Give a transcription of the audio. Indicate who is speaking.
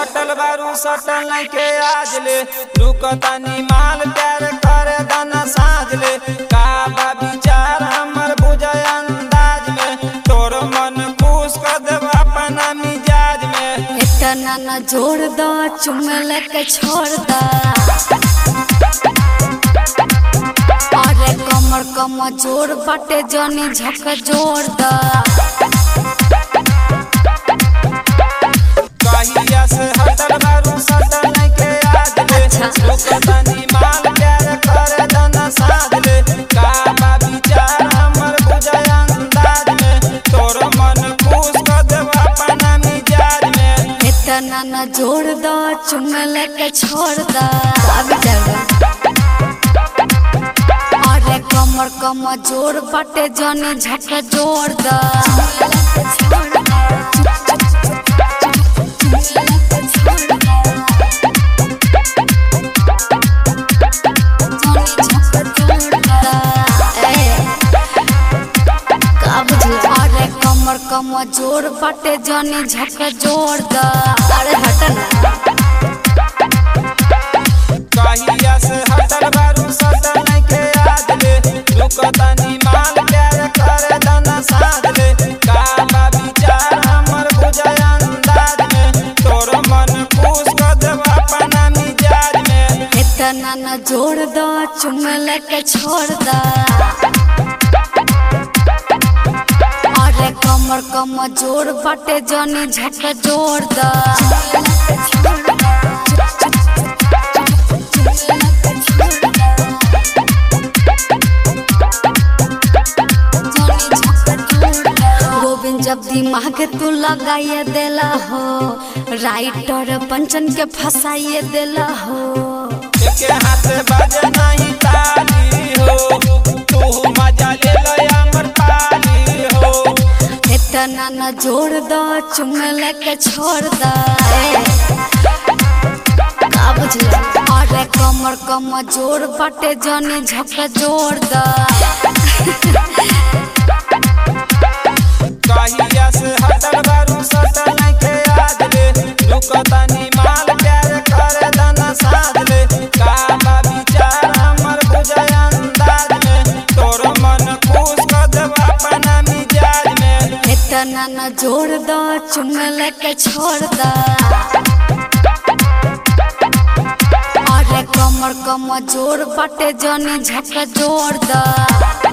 Speaker 1: हटल बारू सटल नहीं के आज ले रुकतानी माल प्यार करे दाना साज ले का बा विचार हमर बुझे अंदाज में तोर मन खुश कर देब अपना मिजाज में
Speaker 2: इतना न जोड़ दो चुमल के छोड़ दो अरे कमर कम जोड़ बाटे जनी झक जोड़ दो
Speaker 1: कहिया से हटल बारू सटल नहीं के आज ले रुकतानी माल प्यार करे दाना साज ले का बा विचार हमर बुझे अंदाज में तोर मन खुश कर देब अपना मिजाज में
Speaker 2: इतना न जोड़ दो चुमल के छोड़ दो अभी चलो अरे कमर कम जोड़ बाटे जनी झक जोड़ दो अरे कमर कम जोड़ बाटे जनी झक जोड़ द अरे हट ना
Speaker 1: कहिया से हटल बारू सटल नहीं के आज ले रुकतानी माल प्यार करे दाना साज ले का बा विचार हमर बुझे अंदाज में तोर मन खुश कर देब अपना मिजाज में
Speaker 2: इतना न जोड़ दो चुमल के छोड़ दो अरे कमर कम जोड़ बाटे जनी झक जोड़ दो गोविंद जब दिमाग तू लगाइए देला हो राइटर पंचन के फंसाइए देला हो
Speaker 1: एके हाथ बजे नहीं ताली हो तू मजा ले लो हमर पाली हो
Speaker 2: इतना न जोड़ दो चुमल के छोड़ दो का बुझल अरे कमर कम जोड़ बाटे जनी झक जोड़ दो
Speaker 1: कहिया से हटल बारू सटल नहीं के आज ले रुकतानी माल प्यार करे दाना साज ले का बा विचार हमर बुझे अंदाज में तोर मन खुश कर देब अपना मिजाज में
Speaker 2: इतना न जोड़ दो चुमल के छोड़ दो अरे कमर कम जोड़ बाटे जनी झक जोड़ दो